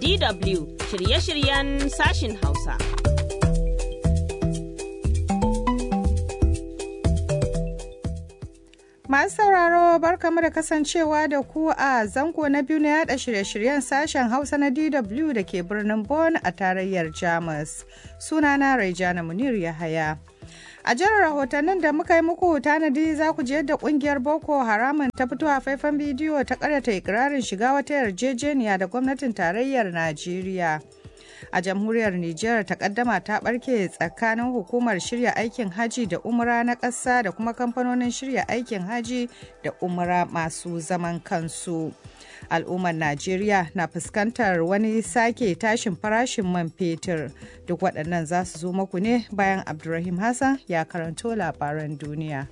DW shirye-shiryen sashin Hausa. Masu sauraro barkamu da kasancewa da ku a zango na biyu na yada shirye-shiryen sashen Hausa na DW da ke birnin Bonn a tarayyar Jamus. Sunana Raijana Munir Yahaya. A jihar rahotannin da muka yi muku tanadi za ku je yadda kungiyar Boko Haramun ta fito a faifan bidiyo ta karyata ikirarin shiga wata yarjejeniya da gwamnatin tarayyar Najeriya. a jamhuriyar Nijar takaddama ta barke tsakanin hukumar shirya aikin haji da umra na ƙasa da kuma kamfanonin shirya aikin haji da umra masu zaman kansu. Al'ummar Najeriya na fuskantar wani sake tashin farashin man fetur. Duk waɗannan za su zo muku ne bayan Abdulrahim Hassan ya karanto labaran duniya.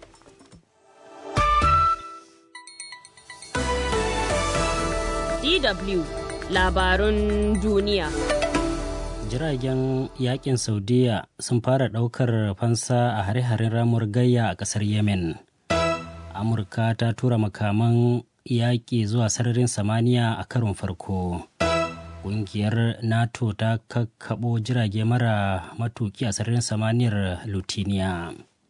DW labarun duniya. jiragen yakin saudiya sun fara daukar fansa a hare-haren ramuwar gayya a kasar yemen amurka ta tura makaman yaƙi zuwa sararin samaniya a karon farko ƙungiyar nato ta kakkaɓo jirage mara matuki a sararin samaniyar lutiniya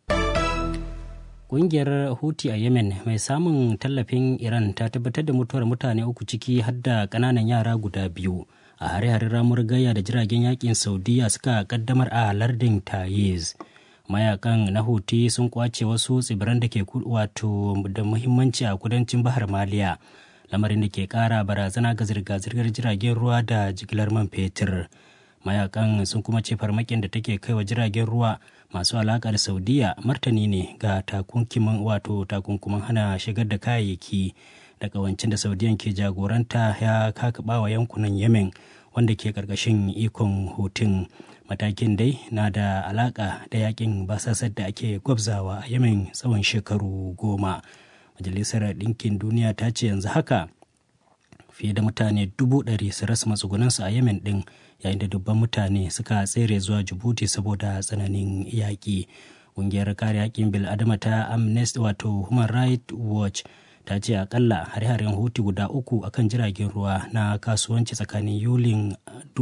ƙungiyar huti a yemen mai samun tallafin iran ta tabbatar da mutuwar mutane uku ciki har da ƙananan yara guda biyu a hare-haren ramuwar gayya da jiragen yakin saudiya suka kaddamar a lardin tayiz mayakan na huti sun kwace wasu tsibiran da ke wato da muhimmanci a kudancin bahar maliya lamarin da ke kara barazana ga zirga-zirgar jiragen ruwa da jigilar man fetur mayakan sun kuma ce farmakin da take kai wa jiragen ruwa masu alaka da saudiya martani ne ga takunkumin wato takunkumin hana shigar da kayayyaki da kawancin da saudiyan ke jagoranta ya kakaba wa yankunan yemen wanda ke karkashin ikon hutun matakin dai na da alaka da yakin basasar da ake gwabzawa a yemen tsawon shekaru goma majalisar ɗinkin duniya ta ce yanzu haka fiye da mutane dubu ɗari su rasa matsugunansu a yemen ɗin yayin da dubban mutane suka tsere zuwa jibuti saboda tsananin yaƙi ƙungiyar kare haƙƙin bil'adama ta amnesty wato human rights watch ta ce akalla hare-haren hutu guda uku akan jiragen ruwa na kasuwanci tsakanin yulin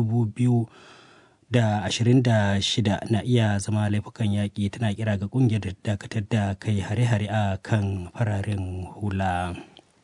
2026 na iya zama laifukan yaƙi tana kira ga ƙungiyar da dakatar da kai hare-hare a kan fararen hula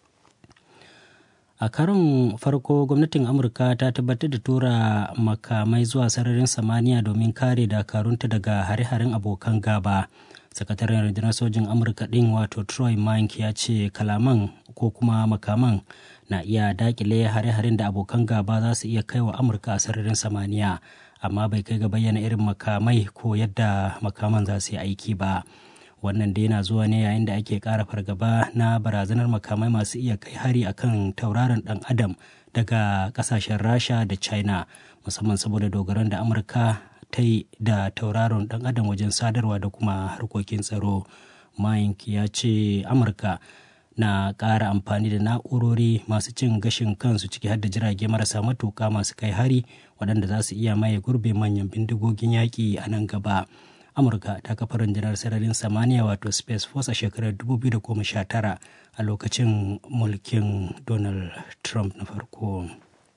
a karon farko gwamnatin amurka ta tabbatar da tura makamai zuwa sararin samaniya domin kare dakarunta daga hare-haren abokan gaba sakataren rundunar sojin amurka din wato troy mike ya ce kalaman ko kuma makaman na iya dakile hare-haren da abokan gaba za su iya kai wa amurka a sararin samaniya amma bai kai ga bayyana irin makamai ko yadda makaman za su yi aiki ba wannan dai na zuwa ne yayin da ake kara fargaba na barazanar makamai masu iya kai hari akan tauraron dan adam daga kasashen rasha da china musamman saboda dogaron da amurka ta yi da tauraron dan adam wajen sadarwa da kuma harkokin tsaro mike ya ce amurka na ƙara amfani da na'urori masu cin gashin kansu ciki har da jirage marasa matuƙa masu kai hari waɗanda za su iya maye gurbe manyan bindigogin yaƙi a nan gaba amurka ta kafa rundunar sararin samaniya wato space force a shekarar 2019 a lokacin mulkin donald trump na farko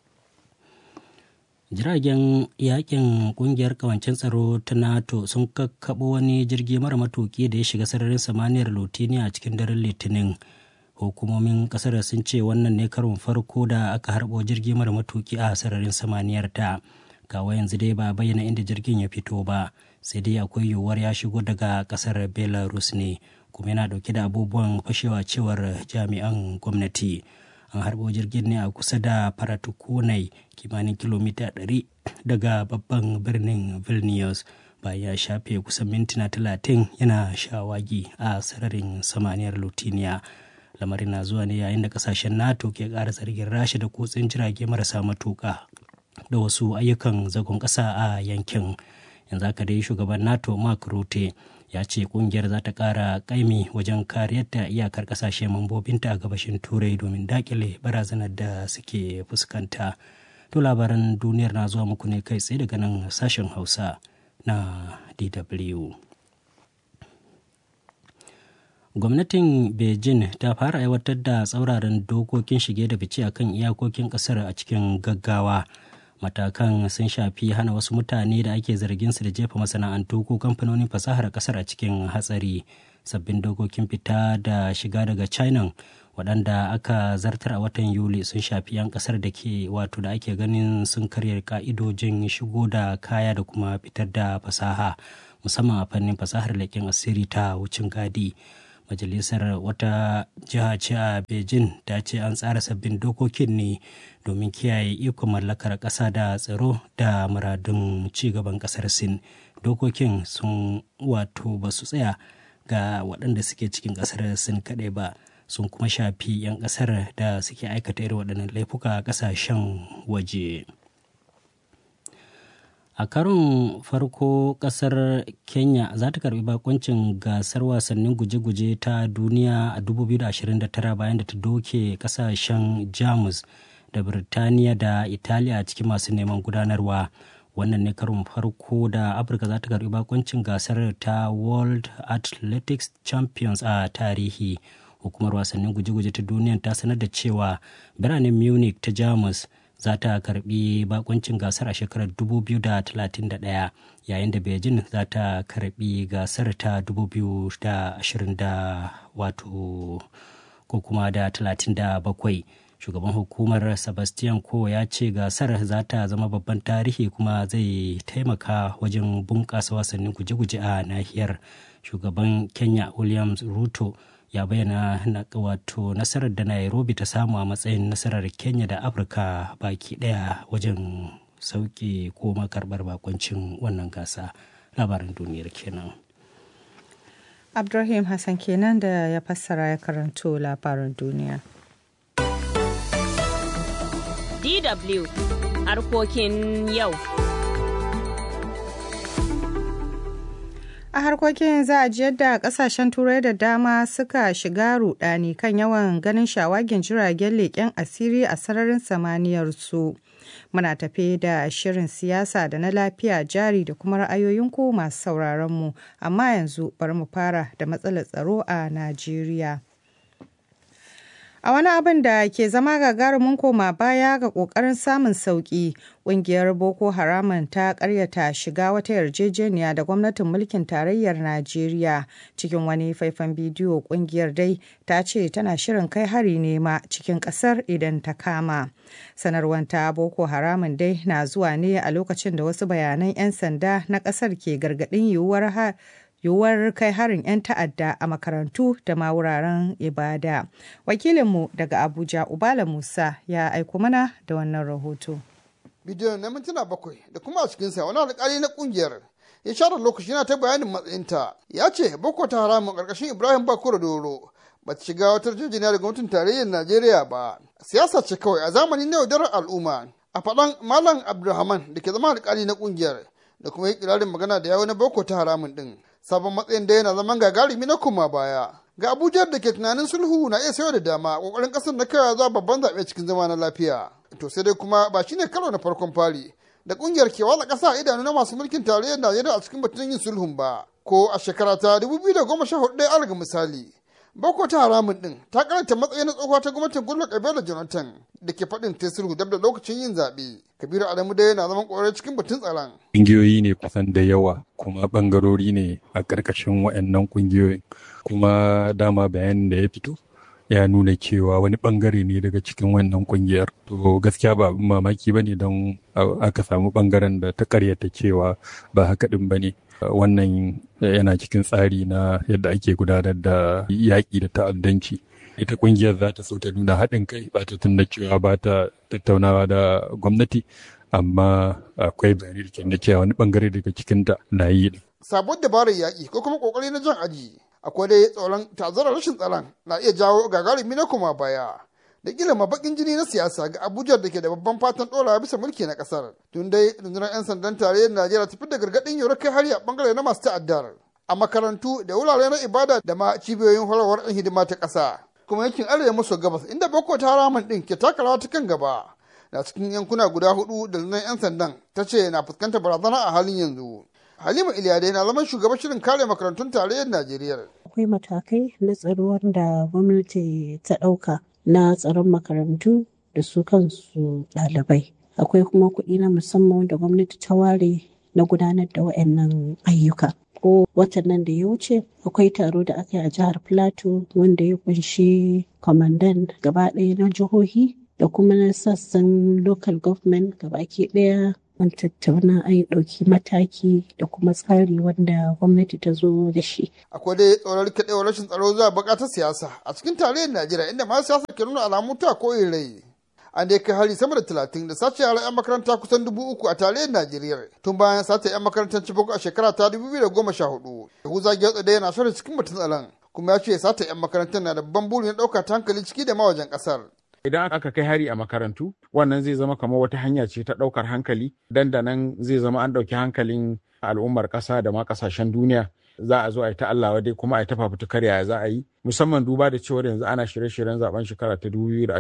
jiragen yakin kungiyar kawancin tsaro ta nato sun kakkaɓo wani jirgi mara matuki da ya shiga sararin samaniyar lotiniya a cikin daren litinin hukumomin kasar sun ce wannan ne karon farko da aka harbo jirgi mara matuki a sararin samaniyar ta kawo yanzu dai ba bayyana inda jirgin ya fito ba sai dai akwai yiwuwar ya shigo daga kasar belarus ne kuma yana dauke da abubuwan fashewa cewar jami'an gwamnati an harbo jirgin ne a kusa da faratukunai kimanin kilomita 100 daga babban birnin vilnius bayan ya shafe kusan mintuna 30 yana shawagi a sararin samaniyar lutiniya lamarin na zuwa ne yayin da kasashen nato ke ƙara zargin rasha da kutsin jirage marasa matuƙa da wasu ayyukan zagon ƙasa a yankin yanzu haka dai shugaban nato mark rutte ya ce kungiyar za ta kara kaimi wajen kariyar da iyakar kasashe mambobinta a gabashin turai domin dakile barazanar da suke fuskanta to labaran duniyar na zuwa muku ne kai tsaye daga nan sashen hausa na dw gwamnatin beijing ta fara aiwatar da tsauraran dokokin shige da fice akan iyakokin kasar a cikin gaggawa matakan sun shafi hana wasu mutane da ake zargin su da jefa masana'antu ko kamfanonin fasahar kasar a cikin hatsari sabbin dokokin fita da shiga daga china waɗanda aka zartar a watan yuli sun shafi 'yan ƙasar da ke wato da ake ganin sun karya ka'idojin shigo da kaya da kuma fitar da fasaha musamman a fannin fasahar leƙen asiri ta wucin gadi majalisar wata jiha ce a beijing ta ce an tsara sabbin dokokin ne domin kiyaye ikon mallakar ƙasa da tsaro da muradun cigaban ƙasar sin dokokin sun wato ba su tsaya ga waɗanda suke cikin ƙasar sin kaɗai ba sun kuma shafi 'yan ƙasar da suke aikata irin waɗannan laifuka a ƙasashen waje. a karon farko kasar kenya za ta karbi bakoncin gasar wasannin guje-guje ta duniya a 2029 bayan da ta doke kasashen jamus da birtaniya da italiya a cikin masu neman gudanarwa wannan ne karon farko da afirka za ta karbi bakoncin gasar ta world athletics champions a tarihi hukumar wasannin guje-guje ta duniya ta sanar da cewa biranen munich ta jamus za ta karbi bakuncin gasar a shekarar 2031 yayin da beijing za ta karbi gasar ta 2020 wato ko kuma da 37 shugaban hukumar sebastian ko ya ce gasar za ta zama babban tarihi kuma zai taimaka wajen bunƙasa wasannin guje-guje a nahiyar shugaban kenya williams ruto ya bayyana wato nasarar da nairobi ta samu a matsayin nasarar kenya da afirka baki daya wajen sauke ko makarbar bakoncin wannan gasa labarin duniyar kenan abdulrahim hassan kenan da ya fassara ya karanto labarin duniya dw harkokin yau a harkokin za a ji yadda kasashen turai da dama suka shiga rudani kan yawan ganin shawagin jiragen leƙen asiri a sararin samaniyar su muna tafe da shirin siyasa da na lafiya jari da kuma ra'ayoyin ku masu sauraron mu amma yanzu bari mu fara da matsalar tsaro a najeriya A wani abin da ke zama gagarumin koma baya ga ƙoƙarin samun sauƙi, ƙungiyar Boko Haramun ta ƙaryata shiga wata yarjejeniya da gwamnatin mulkin tarayyar Najeriya. Cikin wani faifan bidiyo ƙungiyar dai ta ce tana shirin kai hari nema cikin ƙasar idan ta kama. Sanarwar ta Boko Haramun dai na zuwa ne a lokacin da wasu bayanan 'yan sanda na ƙasar ke gargaɗin yiwuwar yiwuwar kai harin 'yan ta'adda a makarantu da ma wuraren ibada. Wakilinmu daga Abuja Ubala Musa ya aiko mana da wannan rahoto. Bidiyon na mintuna bakwai da kuma a cikinsa wani alƙali na ƙungiyar ya share lokaci yana ta bayanin matsayinta ya ce boko ta haramun ƙarƙashin Ibrahim Bakura Doro ba ta shiga wata yarjejeniya da gwamnatin tarayyar Najeriya ba. Siyasa ce kawai a zamanin na yaudarar al'umma. A faɗan Malam Abdulrahman da ke zama alƙali na ƙungiyar da kuma yi ƙirarin magana da yawo na boko ta haramun ɗin. sabon matsayin da yana zaman gagarumi na koma baya ga abuja da ke tunanin sulhu na iya sayo da dama kokarin kasar na kaiwa zuwa babban zaɓe cikin zama na lafiya to sai dai kuma ba shine karo na farkon fari da kungiyar ke watsa ƙasa a idanu na masu mulkin tarayyar najeriya a cikin batun yin sulhun ba ko a shekara ta 2014 ɗaya alaga misali Boko ta haramun din ta karanta matsayin na tsohuwa ta gwamnatin Goodluck Ebele Jonathan da ke faɗin ta sulhu dab da lokacin yin zaɓe. Kabiru Adamu dai yana zaman ƙwararre cikin batun tsaron. Ƙungiyoyi ne kusan da yawa kuma ɓangarori ne a ƙarƙashin waɗannan ƙungiyoyin kuma dama bayanin da ya fito ya nuna cewa wani ɓangare ne daga cikin wannan ƙungiyar. To gaskiya ba abin mamaki ba ne don aka samu ɓangaren da ta ƙaryata cewa ba haka ɗin ba ne. wannan yana cikin tsari na yadda ake gudanar da yaƙi da ta'addanci ita ƙungiyar za ta so ta nuna haɗin kai ba ta tunda cewa ba ta tattaunawa da gwamnati amma akwai bayani da ke cewa wani bangare daga cikinta na yi sabon dabarar yaƙi ko kuma ƙoƙari na jan aji akwai dai tsoron tazarar rashin tsaron na iya jawo gagarumi na kuma baya da kila bakin jini na siyasa ga abuja da ke da babban fatan ɗorawa bisa mulki na ƙasar tun dai rundunar 'yan sandan tarayyar najeriya tafi da gargaɗin yau kai hari a bangare na masu ta'addar a makarantu da wurare na ibada da ma cibiyoyin horarwar ɗan hidima ta ƙasa kuma yankin arewa maso gabas inda boko ta haramun ɗin ke taka rawa ta kan gaba na cikin yankuna guda hudu da rundunar 'yan sandan ta ce na fuskantar barazana a halin yanzu halima iliyadai na zaman shugaban shirin kare makarantun tarayyar najeriya akwai matakai na tsaro wanda gwamnati ta ɗauka na tsaron makarantu da su kansu ɗalibai akwai kuma kuɗi na musamman da gwamnati ta ware na gudanar da waɗannan ayyuka ko watan nan da ya wuce akwai taro da aka yi a jihar plateau wanda ya kunshi kwamandan gaba ɗaya na jihohi da kuma na sassan local government gabaki ɗaya an tattauna an yi ɗauki mataki da kuma tsari wanda gwamnati ta zo da shi. Akwai dai tsoron rikidewar rashin tsaro zuwa bukatar siyasa a cikin tarayyar Najeriya inda masu siyasa ke nuna alamu ta koyin rai. An dai kai hari sama da talatin da sace yara 'yan makaranta kusan dubu uku a tarayyar Najeriya tun bayan sace 'yan makarantar Chibok a shekara ta dubu biyu da goma sha hudu. Yahuza Gyatsa dai yana shirin cikin batun tsaron kuma ya ce sata 'yan makarantar na da babban buri na ɗauka ta hankali ciki da mawajen ƙasar. Idan aka kai hari a makarantu, wannan zai zama kamar wata hanya ce ta ɗaukar hankali, dandanan zai zama an ɗauki hankalin al'ummar ƙasa da ma ƙasashen duniya. Za a zo a yi ta Allah wadai kuma a yi ta fafutukar yaya za a yi, musamman duba da cewar yanzu ana shirye-shiryen zaben shekara ta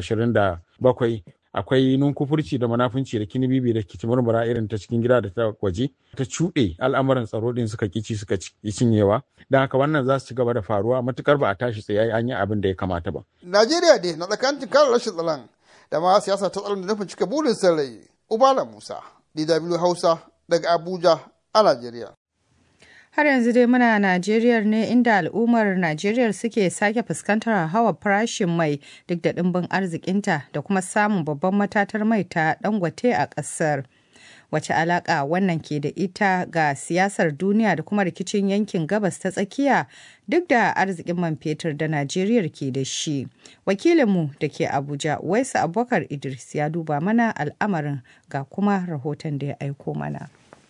bakwai. akwai nunkufurci da manafunci da kinibibi da kitimurmura irin ta cikin gida da ta waje ta cuɗe al'amuran tsaro ɗin suka kici suka cinyewa don haka wannan za su ci gaba da faruwa matukar ba a tashi tsaye an yi abin da ya kamata ba. Najeriya dai na tsakanin kare rashin tsaron da ma siyasa ta tsaron da nufin cika burin sarai Ubala Musa DW Hausa daga Abuja a Najeriya. Har yanzu dai muna Najeriya ne inda al'ummar Najeriya suke sake fuskantar hawa farashin mai duk da ɗimbin arzikinta da kuma samun babban matatar mai ta dangote a ƙasar. Wace alaƙa wannan ke da ita ga siyasar duniya da kuma rikicin yankin gabas ta tsakiya duk da arzikin man fetur da Najeriya ke da shi. Wakilinmu da ke Abuja, Waisu Abubakar Idris ya duba mana al'amarin ga kuma rahoton da ya aiko mana.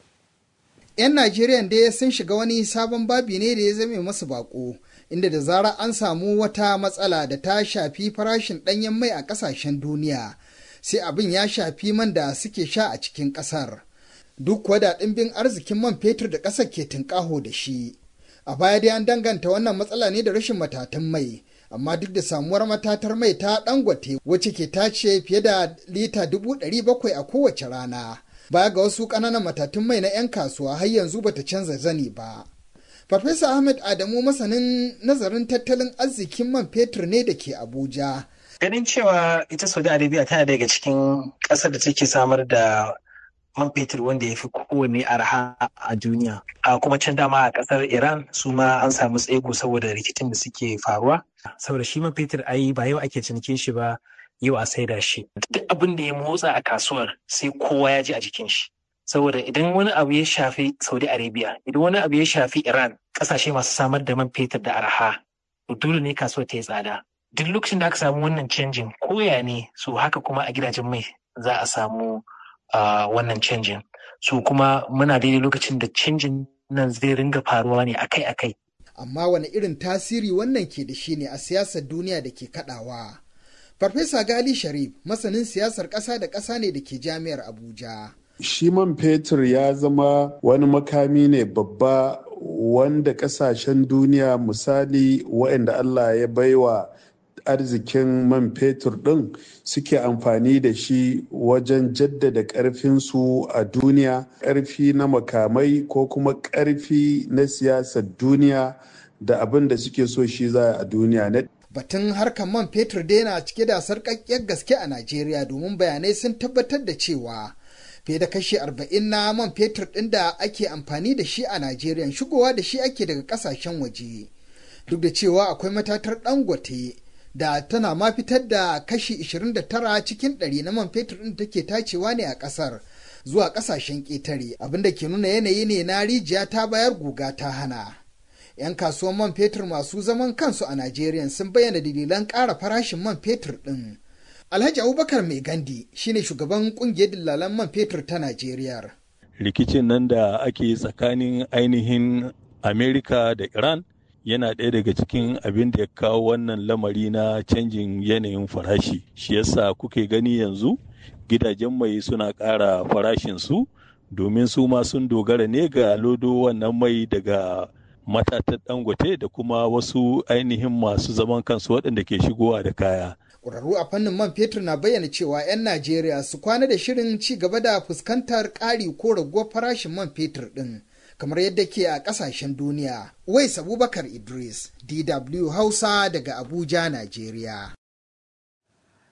'yan Najeriya dai sun shiga wani sabon babi ne da ya zame masu bako, inda da zarar an samu wata matsala da ta shafi farashin ɗanyen mai a ƙasashen duniya, sai abin ya shafi man da suke sha a cikin ƙasar. Duk kuwa da ɗimbin arzikin man fetur da ƙasar ke tunƙaho da shi. A baya dai an danganta wannan matsala ne da rashin matatan mai, amma duk da samuwar matatar mai ta ɗangwate wacce ke tace fiye da lita dubu ɗari bakwai a kowace rana. baya ga wasu ƙananan matatun mai na 'yan kasuwa har yanzu bata canza zani ba. Farfesa Ahmed Adamu masanin nazarin tattalin arzikin man fetur ne da ke Abuja. Ganin cewa ita Saudi Arabia tana daga cikin ƙasar da take samar da man fetur wanda ya fi kowane arha a duniya. A kuma can dama a ƙasar Iran su ma an samu tsego saboda rikicin da suke faruwa. Saboda shi man fetur ayi ba yau ake cinikin shi ba yau a saida shi duk abin da ya motsa a kasuwar sai kowa ya ji a jikin shi saboda idan wani abu ya shafi saudi arabia idan wani abu ya shafi iran kasashe masu samar da man fetur da arha to dole ne kasuwar ta yi tsada duk lokacin da aka samu wannan canjin koya ne so haka kuma a gidajen mai za a samu wannan canjin so kuma muna daidai lokacin da canjin nan zai ringa faruwa ne akai-akai amma wani irin tasiri wannan ke da shi ne a siyasar duniya da ke kadawa Farfesa Gali Sharif masanin siyasar ƙasa da ƙasa ne da ke jami'ar Abuja. Shi man fetur ya zama wani makami ne babba wanda ƙasashen duniya misali waɗanda Allah ya baiwa arzikin man fetur ɗin suke amfani da shi wajen jaddada ƙarfinsu a duniya ƙarfi na makamai ko kuma ƙarfi na siyasar duniya da abin da suke so shi za a duniya batun harkar man fetur dai na cike da sarƙaƙƙiyar gaske a Najeriya domin bayanai sun tabbatar da cewa fiye da kashi arba'in na man fetur ɗin da ake amfani da shi a Najeriya shigowa da shi ake daga ƙasashen waje. Duk da cewa akwai matatar dangote da tana ma fitar da kashi 29 cikin ɗari na man fetur ɗin take tacewa ne a ƙasar zuwa ƙasashen ƙetare abinda ke nuna yanayi ne na rijiya ta bayar guga ta hana. 'yan kasuwan man fetur masu zaman kansu a Najeriya sun bayyana dalilan ƙara farashin man fetur ɗin. Alhaji Abubakar Mai Gandi shine shugaban ƙungiyar dillalan man fetur ta Najeriya. Rikicin nan da ake tsakanin ainihin Amerika da Iran yana ɗaya daga cikin abin da ya kawo wannan lamari na canjin yanayin farashi. Shi yasa kuke gani yanzu gidajen mai suna ƙara farashinsu domin su ma sun dogara ne ga lodo wannan mai daga matatar dangote da kuma wasu ainihin masu zaman kansu waɗanda ke shigowa da kaya. Ƙwararru a fannin man fetur na bayyana cewa 'yan Najeriya su kwana da shirin ci gaba da fuskantar ƙari ko raguwar farashin man fetur ɗin kamar yadda ke a ƙasashen duniya. Wais Abubakar Idris, DW Hausa daga Abuja, Najeriya.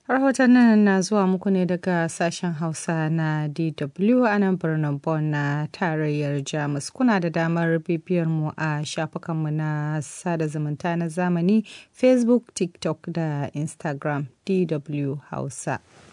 Rahotannin na zuwa muku ne daga sashen Hausa na DW a nan birnin Bonn na tarayyar Jamus. Kuna da damar bibiyar mu a shafukanmu na sada zumunta na zamani Facebook, TikTok da Instagram DW Hausa.